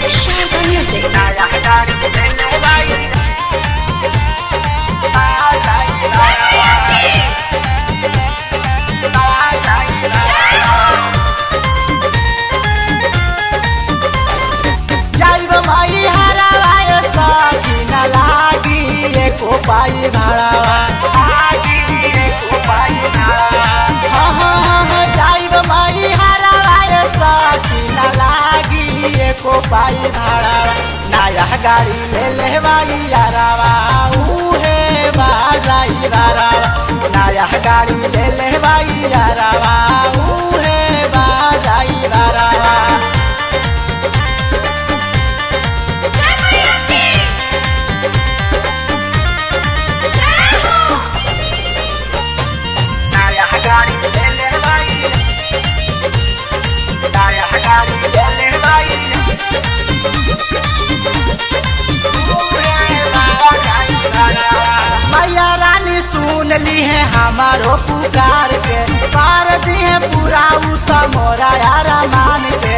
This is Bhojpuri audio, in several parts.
Sharda Music. जाइब माई हरावाय साथी न लागी एको पाई भाड़ावा हाँ हाँ हाँ हाँ जाइब माई हरावाय साथी न लागी एको पाई भाड़ावा नया गाड़ी ले ले माई यारावा उहे बाराई बारावा नया गाड़ी ले ले माई यारावा उहे बाराई बारावा जय मैया की जय हो मैया रानी सुन ली है हमारो पुकार के पार दी है पूरा उत मोरा यारा मान के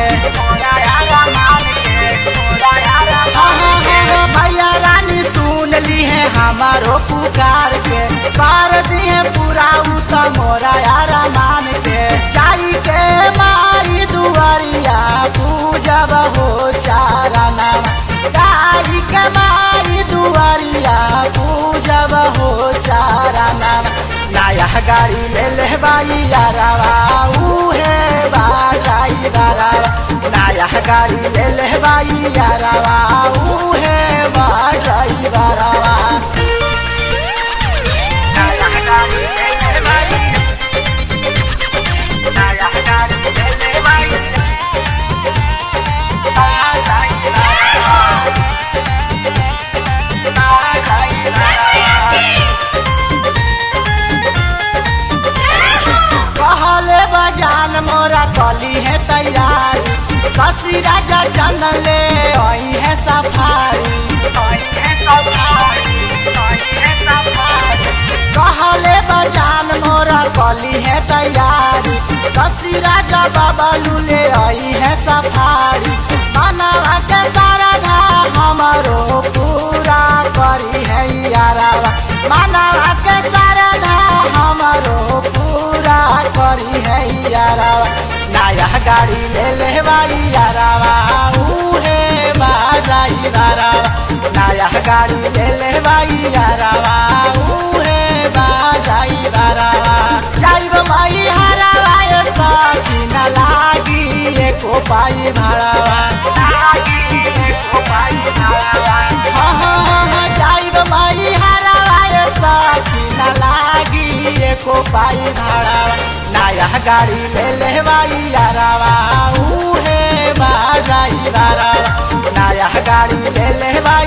हाँ, हाँ, हाँ, हाँ, मैया रानी सुन ली है हमारो पुकार के पार दी है पूरा उत मोरा यारा मान के जाई के माई दुआरिया पूजब हो चारा नाम जाई के माई दुआरिया पूजब हो चारा नाम नया गाड़ी ले ले बाई यारावा उहे बाराई बारावा नया गाड़ी ले ले बाई यारावा उहे बाराई बारावा कहले बजान मोरा कली है तैयारी शशि राजा जन ले आई है सफारी कहले बजान मोरा कली है तैयारी शशि राजा बाबलू ले आई है सफारी मनवा के सारा धा हमरो पूरा करी है यारावा मनवा के सारा धा हमरो पूरा करी है यारावा नया गाड़ी ले ले बाई यारावा उहे बाराई बारावा नया गाड़ी ले ले बाई यारावा उहे बाराई बारावा जाइब माई हरावा ये साथी न लागी एको पाई भाड़ावा हाँ हाँ हाँ हाँ जाइब माई हरावा ये साथी न लागी एको पाई भाड़ावा नया गाड़ी ले ले बाई यारावा उहे बाराई बारावा नया गाड़ी ले ले बाई